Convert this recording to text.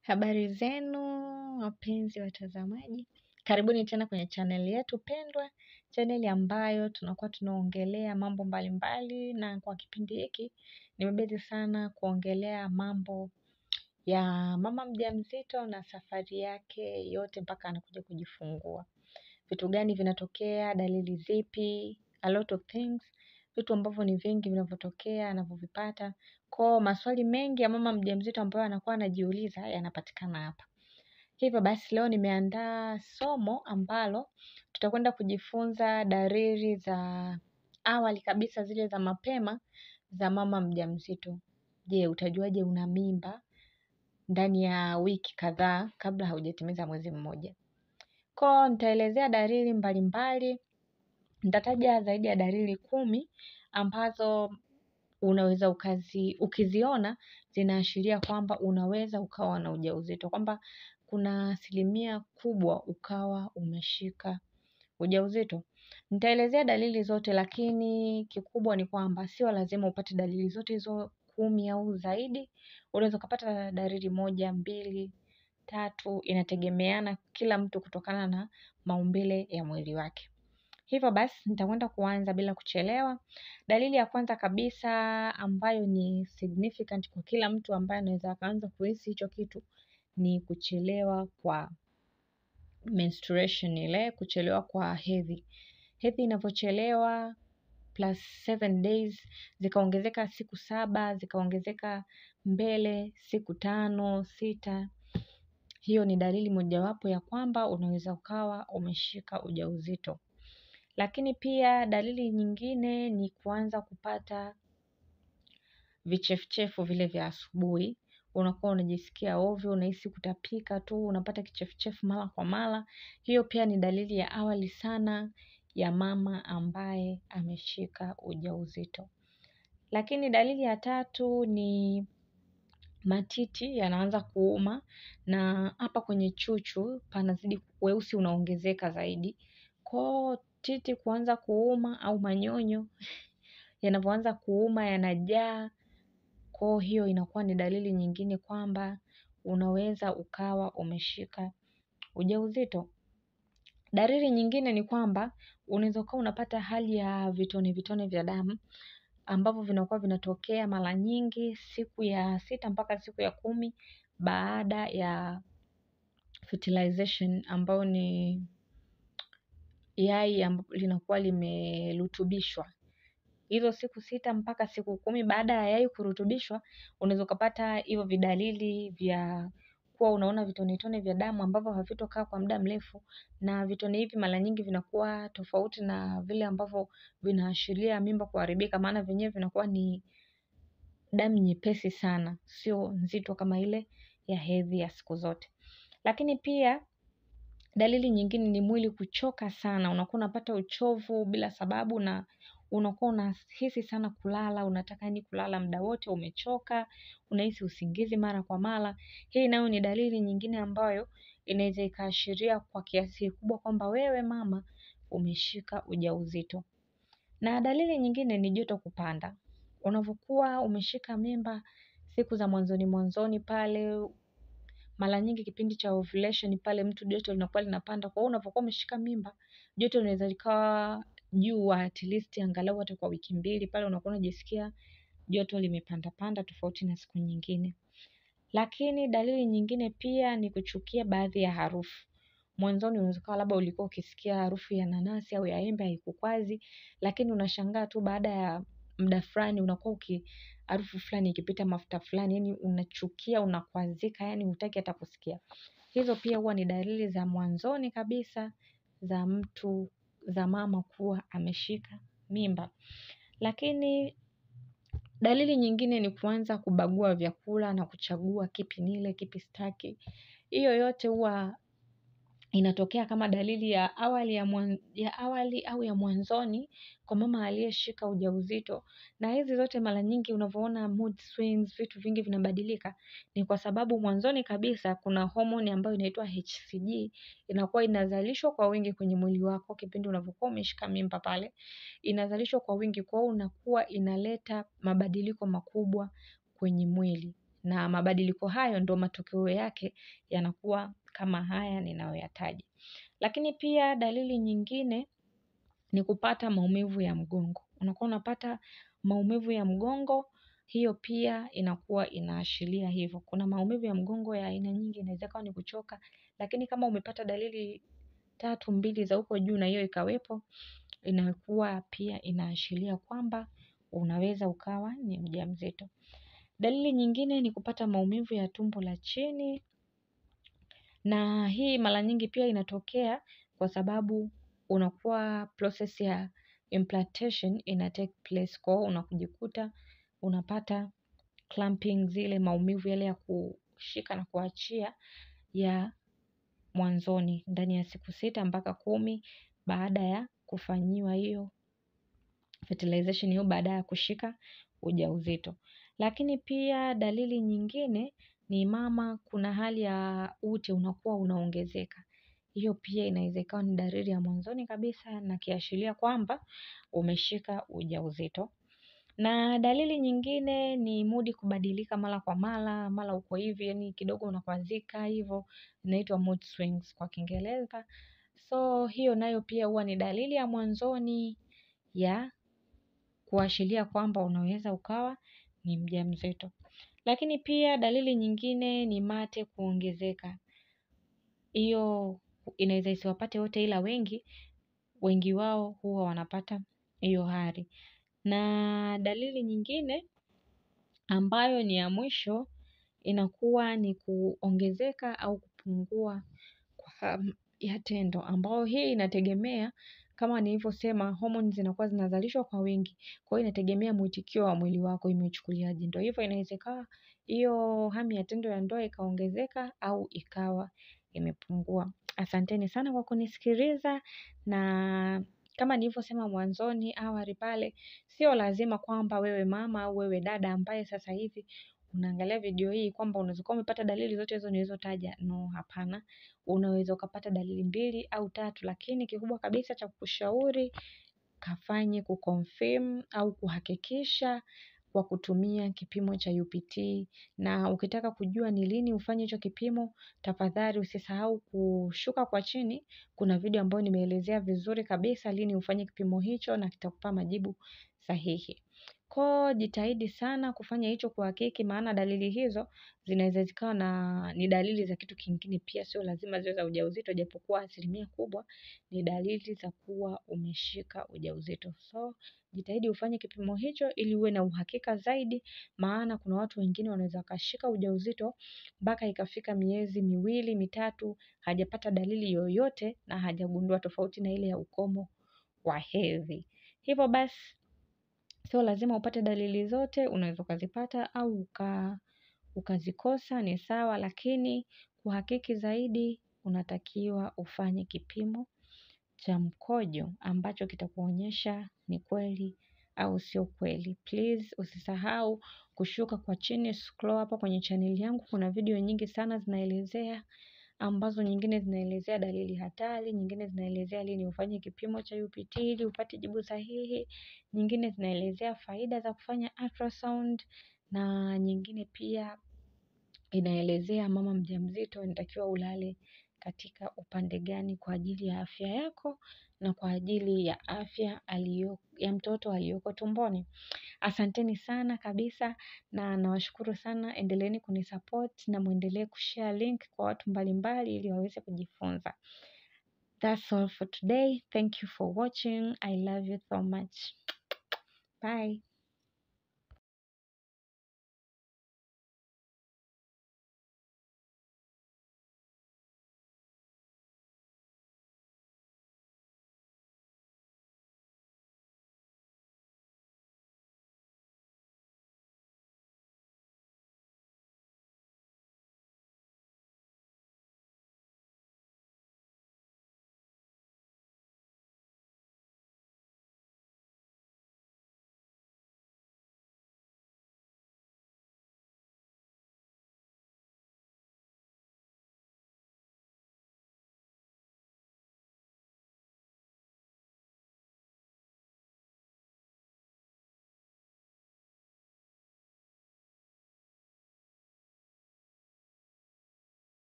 Habari zenu wapenzi watazamaji, karibuni tena kwenye chaneli yetu pendwa, chaneli ambayo tunakuwa tunaongelea mambo mbalimbali, na kwa kipindi hiki nimebezi sana kuongelea mambo ya mama mjamzito na safari yake yote mpaka anakuja kujifungua. Vitu gani vinatokea, dalili zipi, a lot of things, vitu ambavyo ni vingi vinavyotokea, anavyovipata. Kwa maswali mengi ya mama mjamzito ambayo anakuwa anajiuliza yanapatikana hapa. Hivyo basi leo nimeandaa somo ambalo tutakwenda kujifunza dalili za awali kabisa zile za mapema za mama mjamzito. Je, utajuaje una mimba ndani ya wiki kadhaa kabla haujatimiza mwezi mmoja. Kwa nitaelezea dalili mbalimbali, nitataja zaidi ya dalili kumi ambazo unaweza ukazi, ukiziona zinaashiria kwamba unaweza ukawa na ujauzito, kwamba kuna asilimia kubwa ukawa umeshika ujauzito. Nitaelezea dalili zote, lakini kikubwa ni kwamba sio lazima upate dalili zote hizo kumi au zaidi. Unaweza ukapata dalili moja, mbili, tatu, inategemeana kila mtu kutokana na maumbile ya mwili wake. Hivyo basi nitakwenda kuanza bila kuchelewa. Dalili ya kwanza kabisa ambayo ni significant kwa kila mtu ambaye anaweza akaanza kuhisi hicho kitu ni kuchelewa kwa menstruation ile, kuchelewa kwa hedhi. Hedhi inavyochelewa plus seven days, zikaongezeka siku saba, zikaongezeka mbele siku tano, sita. Hiyo ni dalili mojawapo ya kwamba unaweza ukawa umeshika ujauzito. Lakini pia dalili nyingine ni kuanza kupata vichefuchefu vile vya asubuhi. Unakuwa unajisikia ovyo, unahisi kutapika tu, unapata kichefuchefu mara kwa mara. Hiyo pia ni dalili ya awali sana ya mama ambaye ameshika ujauzito. Lakini dalili ya tatu ni matiti yanaanza kuuma na hapa kwenye chuchu panazidi weusi unaongezeka zaidi. Kwa titi kuanza kuuma au manyonyo yanavyoanza kuuma yanajaa, kwa hiyo inakuwa ni dalili nyingine kwamba unaweza ukawa umeshika ujauzito. Dalili nyingine ni kwamba unaweza ukawa unapata hali ya vitone vitone vya damu ambavyo vinakuwa vinatokea mara nyingi siku ya sita mpaka siku ya kumi baada ya fertilization ambayo ni yai linakuwa limerutubishwa. Hizo siku sita mpaka siku kumi baada ya yai kurutubishwa unaweza ukapata hivyo vidalili vya kuwa unaona vitone tone vya damu ambavyo havitokaa kwa muda mrefu na vitone hivi mara nyingi vinakuwa tofauti na vile ambavyo vinaashiria mimba kuharibika maana vyenyewe vinakuwa ni damu nyepesi sana, sio nzito kama ile ya hedhi ya siku zote. Lakini pia dalili nyingine ni mwili kuchoka sana, unakuwa unapata uchovu bila sababu na unakuwa unahisi sana kulala, unataka yaani kulala muda wote, umechoka, unahisi usingizi mara kwa mara. Hii nayo ni dalili nyingine ambayo inaweza ikaashiria kwa kiasi kikubwa kwamba wewe mama umeshika ujauzito. Na dalili nyingine ni joto kupanda. Unavyokuwa umeshika mimba siku za mwanzoni mwanzoni pale mara nyingi kipindi cha ovulation pale mtu joto linakuwa linapanda. Kwa hiyo unavyokuwa umeshika mimba joto linaweza likawa juu at least angalau hata kwa wiki mbili pale unakuwa unajisikia joto limepanda panda tofauti na siku nyingine. Lakini dalili nyingine pia ni kuchukia baadhi ya harufu. Mwanzoni unaweza ukawa labda ulikuwa ukisikia harufu ya nanasi au ya embe haikukwazi, lakini unashangaa tu baada ya muda fulani unakuwa uki harufu fulani ikipita mafuta fulani, yaani unachukia, unakwazika, yaani hutaki hata kusikia. Hizo pia huwa ni dalili za mwanzoni kabisa za mtu, za mama kuwa ameshika mimba. Lakini dalili nyingine ni kuanza kubagua vyakula na kuchagua kipi nile, kipi sitaki. Hiyo yote huwa inatokea kama dalili ya awali ya awali au ya mwanzoni kwa mama aliyeshika ujauzito. Na hizi zote mara nyingi unavyoona mood swings, vitu vingi vinabadilika. Ni kwa sababu mwanzoni kabisa kuna homoni ambayo inaitwa HCG inakuwa inazalishwa kwa wingi kwenye mwili wako kipindi unavyokuwa umeshika mimba pale. Inazalishwa kwa wingi kwa hiyo unakuwa inaleta mabadiliko makubwa kwenye mwili. na mabadiliko hayo ndo matokeo yake yanakuwa kama haya ninayoyataja. Lakini pia dalili nyingine ni kupata maumivu ya mgongo. Unakuwa unapata maumivu ya mgongo, hiyo pia inakuwa inaashiria hivyo. Kuna maumivu ya mgongo ya aina nyingi, inaweza ikawa ni kuchoka, lakini kama umepata dalili tatu mbili za huko juu na hiyo ikawepo, inakuwa pia inaashiria kwamba unaweza ukawa ni mjamzito. Dalili nyingine ni kupata maumivu ya tumbo la chini, na hii mara nyingi pia inatokea kwa sababu unakuwa process ya implantation ina take place kwa hiyo unakujikuta unapata clamping zile maumivu yale ya kushika na kuachia ya mwanzoni ndani ya siku sita mpaka kumi baada ya kufanyiwa hiyo fertilization hiyo baada ya kushika ujauzito. Lakini pia dalili nyingine ni mama kuna hali ya ute unakuwa unaongezeka. Hiyo pia inaweza ikawa ni dalili ya mwanzoni kabisa na kiashiria kwamba umeshika ujauzito. Na dalili nyingine ni mudi kubadilika mara kwa mara, mara uko hivi, yani kidogo unakwazika hivyo, inaitwa mood swings kwa Kiingereza. So hiyo nayo pia huwa ni dalili ya mwanzoni ya kuashiria kwamba unaweza ukawa ni mjamzito. Lakini pia dalili nyingine ni mate kuongezeka. Hiyo inaweza isiwapate wote ila wengi, wengi wao huwa wanapata hiyo hali. Na dalili nyingine ambayo ni ya mwisho inakuwa ni kuongezeka au kupungua kwa hamu ya tendo. Ambao hii inategemea kama nilivyosema homoni zinakuwa zinazalishwa kwa wingi. Kwa hiyo inategemea mwitikio wa mwili wako imeuchukuliaje. Ndio hivyo inaweza ikawa hiyo hamu ya tendo ya ndoa ikaongezeka au ikawa imepungua. Asanteni sana kwa kunisikiliza na kama nilivyosema mwanzoni awali pale, sio lazima kwamba wewe mama au wewe dada ambaye sasa hivi unaangalia video hii kwamba unaweza kuwa umepata dalili zote hizo nilizotaja. No, hapana. Unaweza ukapata dalili mbili au tatu, lakini kikubwa kabisa cha kukushauri kafanye kuconfirm au kuhakikisha kwa kutumia kipimo cha UPT. Na ukitaka kujua ni lini ufanye hicho kipimo, tafadhali usisahau kushuka kwa chini. Kuna video ambayo nimeelezea vizuri kabisa lini ufanye kipimo hicho na kitakupa majibu sahihi. Kwa jitahidi sana kufanya hicho kuhakiki maana dalili hizo zinaweza zikawa na ni dalili za kitu kingine pia sio lazima ziwe za ujauzito japokuwa asilimia kubwa ni dalili za kuwa umeshika ujauzito. So jitahidi ufanye kipimo hicho ili uwe na uhakika zaidi maana kuna watu wengine wanaweza wakashika ujauzito mpaka ikafika miezi miwili mitatu hajapata dalili yoyote na hajagundua tofauti na ile ya ukomo wa hedhi. Hivyo basi sio lazima upate dalili zote unaweza ukazipata au ukazikosa ni sawa lakini kuhakiki zaidi unatakiwa ufanye kipimo cha mkojo ambacho kitakuonyesha ni kweli au sio kweli. Please usisahau kushuka kwa chini scroll hapa kwenye channel yangu kuna video nyingi sana zinaelezea ambazo nyingine zinaelezea dalili hatari, nyingine zinaelezea lini ufanye kipimo cha UPT ili upate jibu sahihi, nyingine zinaelezea faida za kufanya ultrasound na nyingine pia inaelezea mama mjamzito anatakiwa ulale katika upande gani kwa ajili ya afya yako na kwa ajili ya afya ya mtoto aliyoko tumboni. Asanteni sana kabisa na nawashukuru sana endeleeni kunisupport na muendelee kushare link kwa watu mbalimbali ili waweze kujifunza. That's all for today. Thank you for watching. I love you so much. Bye.